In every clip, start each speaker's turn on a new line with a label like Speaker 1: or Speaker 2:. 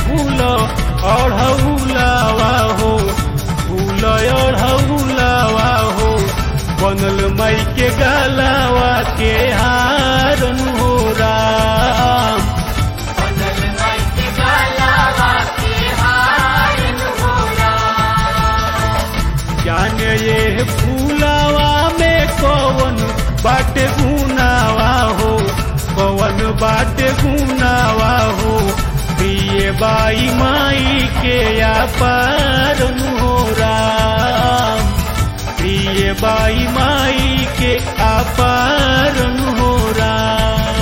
Speaker 1: फूल अढ़ौलावा हो फूल अढ़ौलावा हो बनल माई के गलावा के हारन हो राम
Speaker 2: बनल माई के गलावा के हारन हो राम
Speaker 1: जाने ये फूलावा में कौन बाटे गुनावा हो कौन बाटे गुनावा हो प्रिय बाई माई के अपार हो राम प्रिय बाई माई के अपार हो राम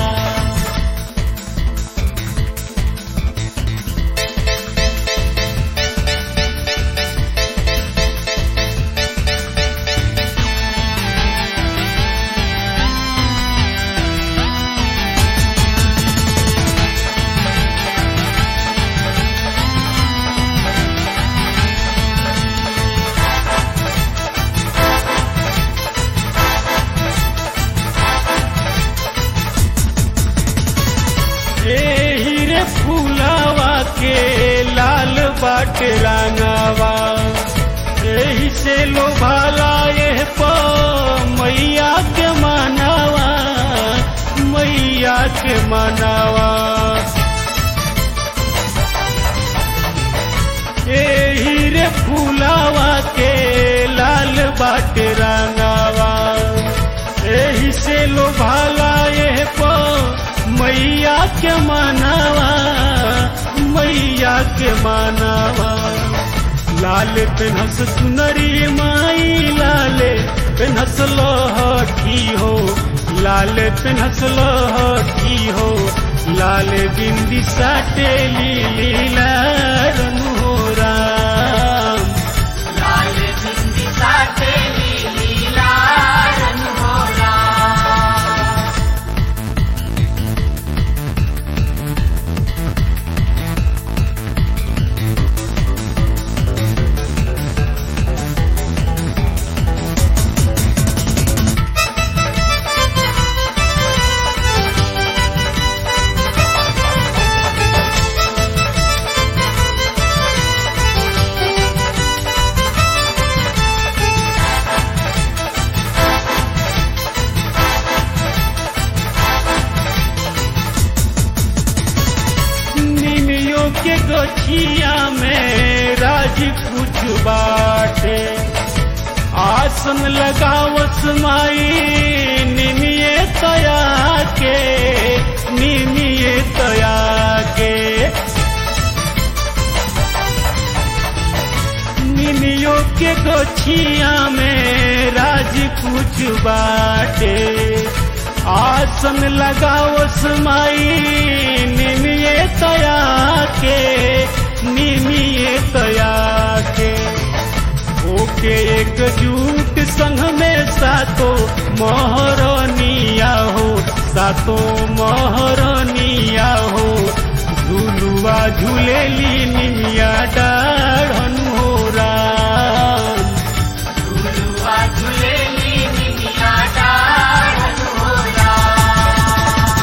Speaker 1: एही रे फूलावा के लाल बाट रंगावा एही से लोभाला ये प मैया के मनावा मैया के मनावा एही रे फूलावा के लाल बाट रंगावा एही से लोभाला ये प मैया के मनावा मैया के मनावा लाल पेनहस सुनरी माई लाले पेनहस लहठी हो लाल पेनहस लहठी हो लाल बिंदी साटे लीला रन हो राम
Speaker 2: लाल बिंदी साथे लीला रन हो राम
Speaker 1: निमियों के गछिया में राज कुछ बाटे आसन लगावस माई निमिये तया के निमिये तया के निमियों के गछिया में राज कुछ बाटे आसन लगावस माई निमिये तया के निमिये तया के ओके एक जूट संग में सातो महरनिया हो सातो महरनिया हो झूलुआ झूलेली निमिया डाढ़न हो राम
Speaker 2: झुलुआ झुलेली निमिया डाढ़न हो राम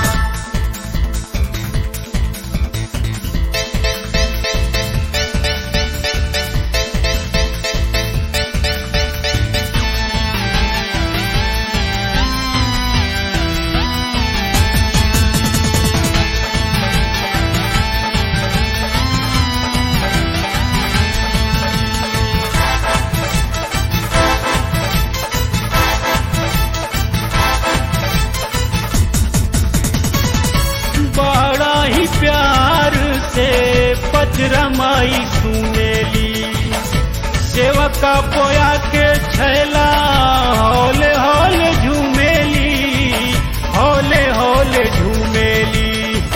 Speaker 1: बड़ा ही प्यार से पचरमाई सुनेली सेवका पोया के छैला हौले हौले झूमेली हौले हौले झूमेली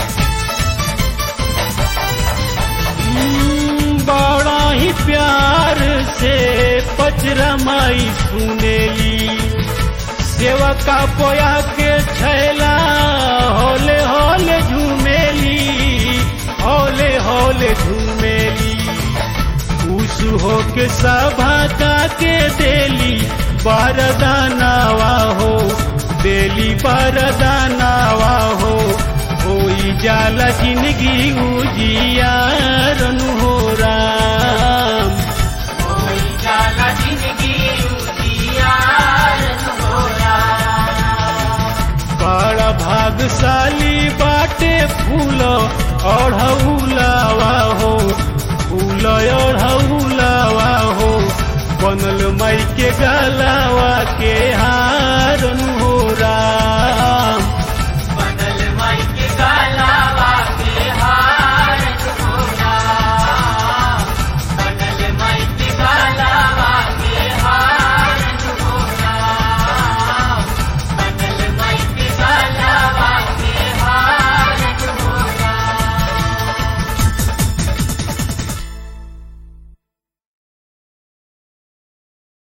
Speaker 1: हम्म, बड़ा ही प्यार से पचरमाई सुनेली सेवका पोया के छैला होले होले झूमेली होले होले झूमेली खुश हो के सभा का के देली बारदानावा हो देली बारदानावा हो होई जाला जिंदगी उजियारन हो राम
Speaker 2: कोई जाला जिंदगी उजियारन हो राम
Speaker 1: बड़ा भागशाली बाटे फूल ओढ़ौलावा हो फूल ओढ़ौलावा हो बनल माई के गलावा के